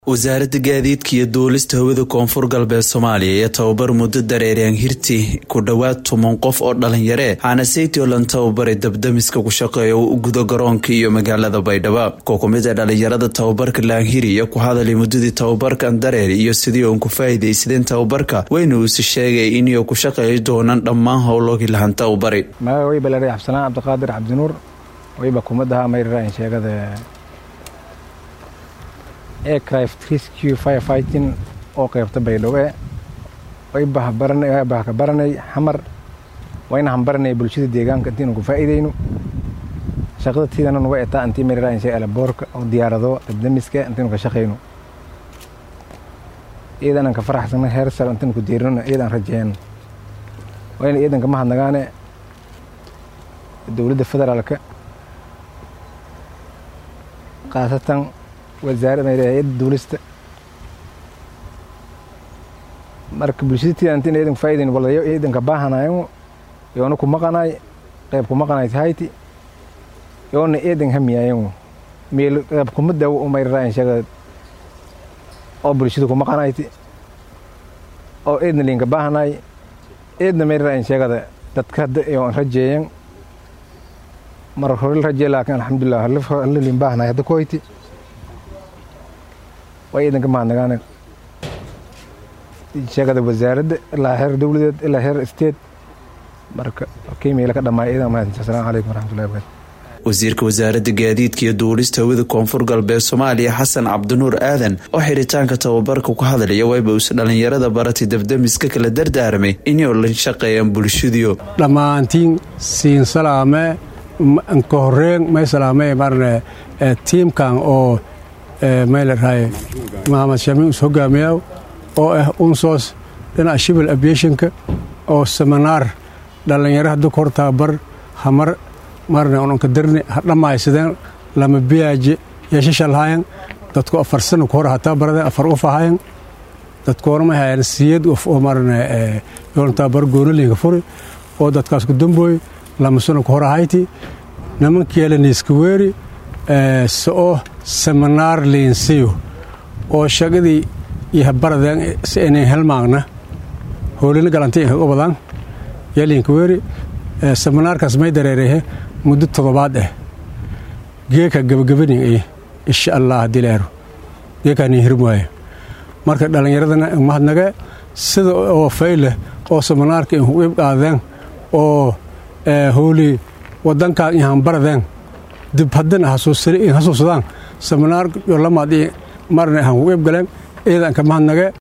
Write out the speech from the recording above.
wasaaradda gaadiidka iyo duulista hawada koonfur galbeed soomaaliya iyo tababar muddo dareereen hirti ku dhowaad toban qof oo dhalinyaree waxaana saytiolan tababaray dabdamiska ku shaqeeya u gudo garoonka iyo magaalada baydhabo koo ku mid ee dhalinyarada tababarka laanhiri iyo ku hadalay muddadii tababarkan dareer iyo sidii uun ku faa'iidaysadeen tababarka weyna uuse sheegay inay ku shaqeey doonaan dhammaan howlogii lahan tababari magaga way baleeray xabsanaan cabdiqaadir cabdinuur wayba kumadaha mayrarain sheegada aircraft rescue firefighting oo qeybta baydhabo waybah ka baranay xamar wayna hambaranay bulshada deegaanka intiinu ku faa'iidayno shaqada tiidana nuga etaa intii mayrarain sheeg alaboorka oo diyaarado dabdamiska intiinu ka shaqayno iidanan ka faraxsana heer sar intiinu ku diirino iidan rajeeyno wayna iidanka mahadnagaane dowladda federaalka khaasatan wasaaradda duulista marka bulshadatiida intiin iidanka faa'idayn walayo iidanka baahanayo yoona ku maqanaay qayb ku maqanaay tahayti yoona iidan hamiyayo meel qayb kuma dawo u mayrarayn sheega oo bulshada ku maqanayti oo iidna liinka baahanaay iidna mayrarayn sheegada dadka hadda yoon rajeeyan mar hore rajee laakiin alxamdulilah hala liin baahanaay hadda koyti waa iidanka mahadnagaane sheegada wasaaradda ilaa heer dowladeed ilaa heer state marka kiimila ka dhammaay iidan mahadsanti asalamu calaykum waraxmatullahi wabarakatu wasiirka wasaaradda gaadiidka iyo duulista hawada koonfur galbeed soomaaliya xasan cabdinuur aadan oo xiritaanka tababarka ku hadlaya wayba uuse dhallinyarada baratay dabdamiska kala dardaaramay inay la shaqeeyaan bulshadiyo dhammaantiin siin salaame ka horeen may salaame marne tiimkan oo maylaraaye maxamed shamiin us hogaamiyaa oo ah unsoos dhinaca shibal abiationka oo seminaar dhallinyaro hadda ka hor tababar hamar marne onanka darni ha dhammaysadeen lama biyaaje yeeshashalhayan dadku afar sana ku hor hataa baradeen afar uf ahayan dadkoonama hayan siyad uf oo marne yoon tababar goonaliinka furi oo dadkaas ku dambooy lama sana ku hor ahayti nimankeela niiska weeri so'o seminaar liinsiyo oo shaqadii iyo habaradeen si aynan helmaagna hoolina galanti inkaga badaan yaliinka weeri seminaarkaas may dareerehe muddo toddobaad ah geeka gabagabanin ay insha allah haddii laero geekaanin hirim waaye marka dhallinyaradana mahadnage sida oo fayleh oo seminaarka inku iib qaadeen oo hooli wadankaan inhan baradeen dib haddana hasuusadaan seminaar yo lamaad marna han ku iib galeen iidanka mahadnage